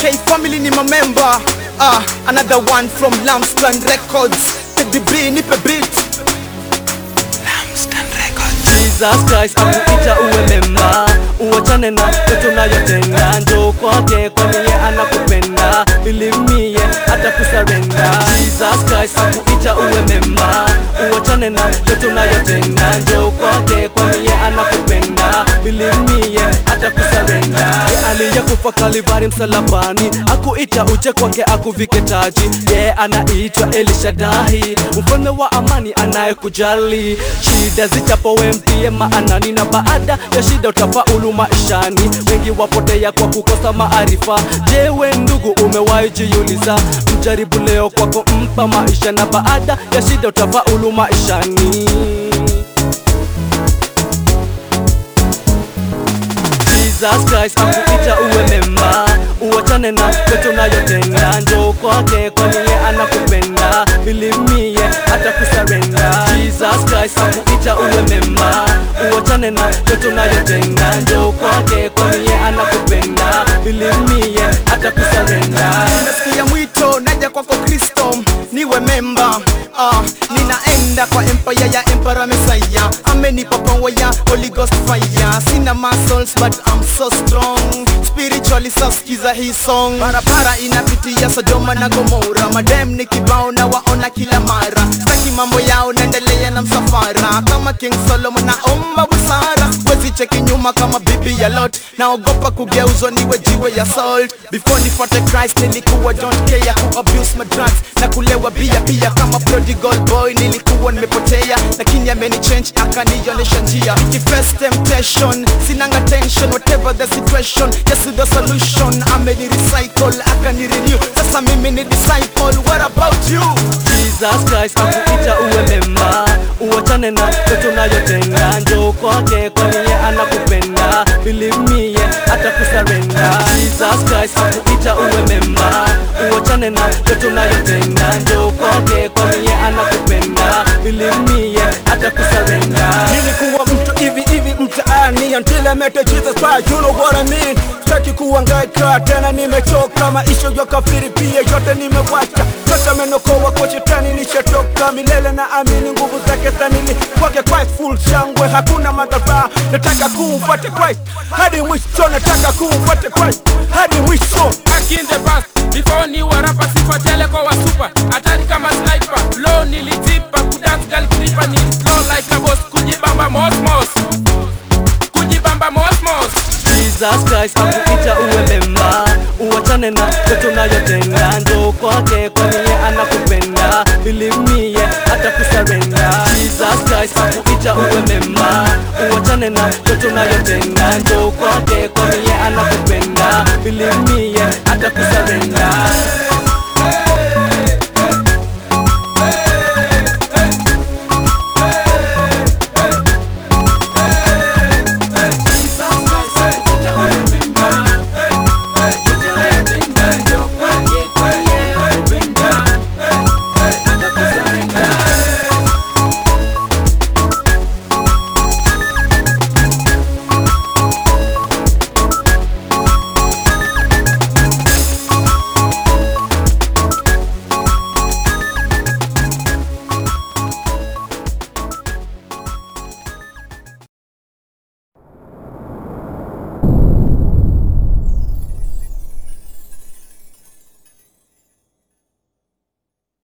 K family ni member ah, another one from Lamstan Records Teddy B nipe beat Jesus Christ akuita uwe mema, uachane na yote unayotenda, njoo kwake kwani yeye anakupenda, ilimie hata kusarenda. Jesus Christ akuita uwe mema, uachane na yote unayotenda, njoo kwake kwani yeye anakupenda, ilimie hata kusarenda. Aliyekufa Kalvari msalabani, akuita uje kwake akuvike taji, yeye anaitwa Elishadahi, mfalme wa amani anayekujali, shida zijapo we mtie maanani, na baada ya shida utafaulu maishani. Wengi wapotea kwa kukosa maarifa. Je, we ndugu, umewahi jiuliza? Mjaribu leo kwa kumpa maisha, na baada ya shida utafaulu maishani. Jesus Christ akuita uwe mema, uachane na yote unayotenda, njoo kwake kwani yeye anakupenda, ilimie hata kusarenda. Jesus Christ akuita uwe mema, uachane na yote unayotenda, njoo kwake kwani yeye anakupenda, ilimie hata kusarenda. Nasikia mwito naja kwako Kristo niwe memba ah, ninaenda kwa empire ya Emperor Messiah amenipa power ya Holy Ghost fire sina muscles but I'm so strong spiritually sasikiza hii song barabara inapitia Sodoma na Gomora madem ni kibao na waona kila mara staki mambo yao naendelea na msafara kama King Solomon naomba busara wezi cheki nyuma kama bibi ya Lot naogopa kugeuzwa niwe jiwe ya salt before nifuate Christ nilikuwa don't care ku abuse my drugs na kulewa bia pia kama prodigal boy nilikuwa nimepotea lakini ameni change akanionyesha njia Ki first temptation sinanga tension whatever the situation yes the solution ameni recycle akani renew sasa mimi ni disciple what about you Jesus Christ akuita uwe mema, uachane na yote unayotenda, njoo kwake kwani yeye anakupenda, ilimie hata kusarenda. Jesus Christ akuita uwe mema, uachane na yote unayotenda, njoo kwake kwani yeye anakupenda, ilimie hata kusarenda. Nilikuwa mtu hivi hivi mtaani until I met Jesus Christ, you know what I mean. Sitaki kuhangaika tena, nimechoka maisha ya kafiri, pia yote nimewacha. Sasa menokoa kwa shetani, nishatoka milele na amini nguvu zake sanili kwake Christ, full shangwe, hakuna madhara. Nataka kumfuata Christ hadi mwisho, nataka kumfuata Christ hadi mwisho. back in the past before ni warapa sifa tele kwa wasupa hatari kama sniper low nilitipa kudance girl creeper ni slow like a boss kujibamba mosmos kujibamba mosmos Jesus Christ akuita uwe mema, uachane na yote unayotenda, njoo kwake kwani yeye anakupenda, ilimie hata kusarenda. Jesus Christ akuita uwe mema, uachane na yote unayotenda, njoo